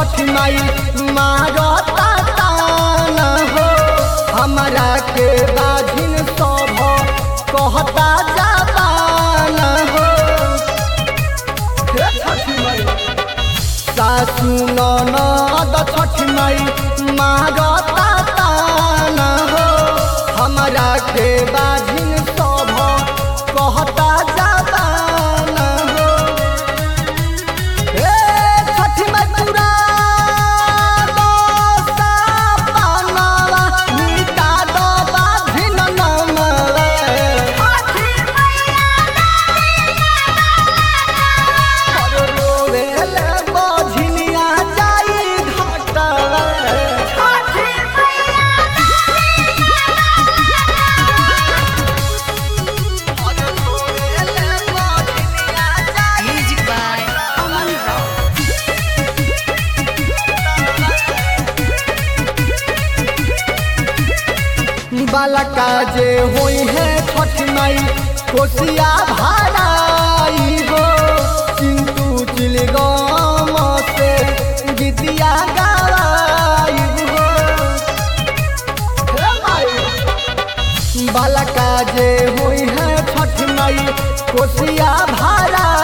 छठ माई मारता तान हो हमरा के बाझिन सब कहता जाबान हो हे छठ माई सासु ननद छठ माई मारता तान हो हमरा के बाझिन सब कहता जाबान हो ए छठ माई पूरा दोसा पानवा मीठा दो बाझिन नमवा रोवेले बझिनिया जाई घाटवा रोवेले बझिनिया जाई Music by Aman Rao. बालका जे होई है छठ माई कोसिया भाराई हो चिंटू चिलगम से गीतिया गाई हो हे माई बालका जे होई है छठ माई कोसिया भारा